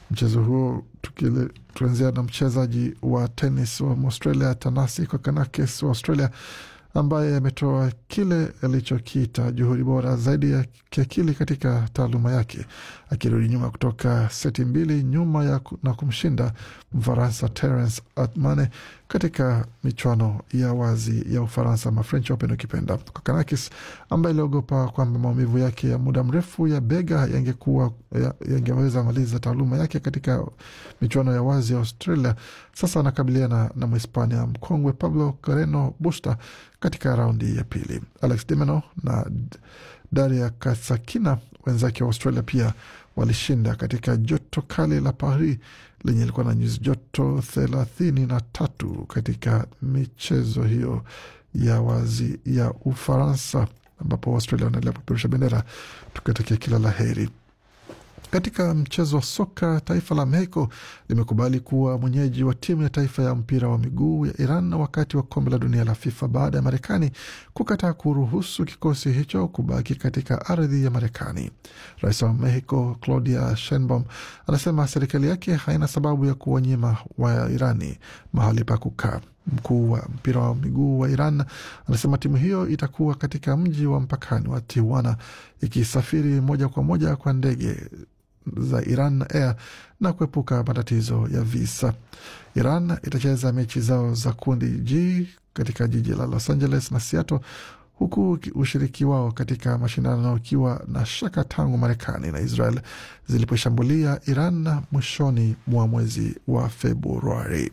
Mchezo huo tukianzia na mchezaji wa tenis wa Australia Tanasi Kokonakis wa Australia ambaye ametoa kile alichokiita juhudi bora zaidi ya kiakili katika taaluma yake, akirudi nyuma kutoka seti mbili nyuma ya na kumshinda Mfaransa Terence Atmane katika michuano ya wazi ya Ufaransa ma French Open ukipenda. Kokonakis ambaye aliogopa kwamba maumivu yake ya muda mrefu ya bega yangekuwa yangeweza maliza taaluma yake katika michuano ya wazi ya Australia, sasa anakabiliana na Mhispania mkongwe Pablo Carreno Busta katika raundi ya pili. Alex de Minaur na Daria Katsakina wenzake wa Australia pia walishinda katika joto kali la Paris lenye ilikuwa na nyuzi joto thelathini na tatu katika michezo hiyo ya wazi ya Ufaransa, ambapo Australia wanaendelea kupeperusha bendera tukitakia kila la heri. Katika mchezo wa soka, taifa la Mexico limekubali kuwa mwenyeji wa timu ya taifa ya mpira wa miguu ya Iran wakati wa kombe la dunia la FIFA baada ya Marekani kukataa kuruhusu kikosi hicho kubaki katika ardhi ya Marekani. Rais wa Mexico Claudia Sheinbaum anasema serikali yake haina sababu ya kuwanyima wa Irani mahali pa kukaa. Mkuu wa mpira wa miguu wa Iran anasema timu hiyo itakuwa katika mji wa mpakani wa Tijuana ikisafiri moja kwa moja kwa ndege za Iran Air na kuepuka matatizo ya visa. Iran itacheza mechi zao za kundi G katika jiji la Los Angeles na Seattle, huku ushiriki wao katika mashindano ukiwa na shaka tangu Marekani na Israel ziliposhambulia Iran mwishoni mwa mwezi wa Februari.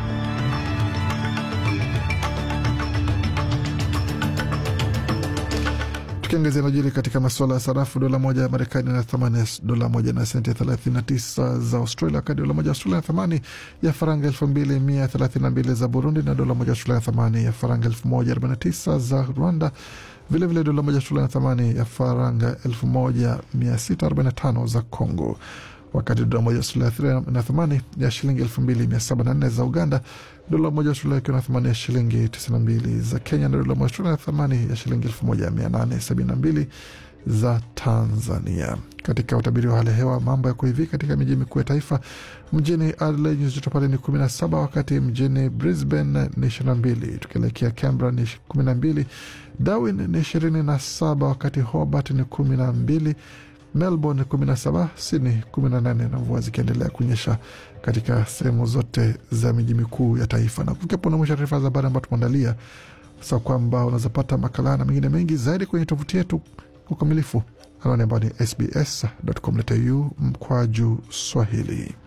Tukiangazia najiri katika masuala ya sarafu, dola moja ya Marekani na thamani ya dola moja na senti 39 za Australia, wakati dola moja ya Australia na thamani ya faranga 2132 za Burundi, na dola moja ya Australia na thamani ya faranga 1049 za Rwanda. Vilevile dola moja ya Australia na thamani ya faranga 1645 za Congo wakati dola moja Australia na thamani ya shilingi elfu mbili mia saba na nne za Uganda, dola moja Australia ikiwa na thamani ya shilingi tisini na mbili za Kenya na dola moja Australia na thamani ya shilingi elfu moja mia nane sabini na mbili za Tanzania. Katika utabiri wa hali ya hewa, mambo yako hivi katika miji mikuu ya taifa. Mjini Adelaide nyuzi joto pale ni kumi na saba wakati mjini Brisbane ni ishirini na mbili tukielekea Canberra ni kumi na mbili Darwin ni ishirini na saba wakati Hobart ni kumi na mbili Melbourne 17, Sydney 18 na mvua zikiendelea kunyesha katika sehemu zote za miji mikuu ya taifa. Na kufikia na mwisho taarifa za habari ambayo tumeandalia sa kwamba unawezapata makala na mengine mengi zaidi kwenye tovuti yetu kwa ukamilifu, anwani ambayo ni sbs.com.au mkwaju Swahili.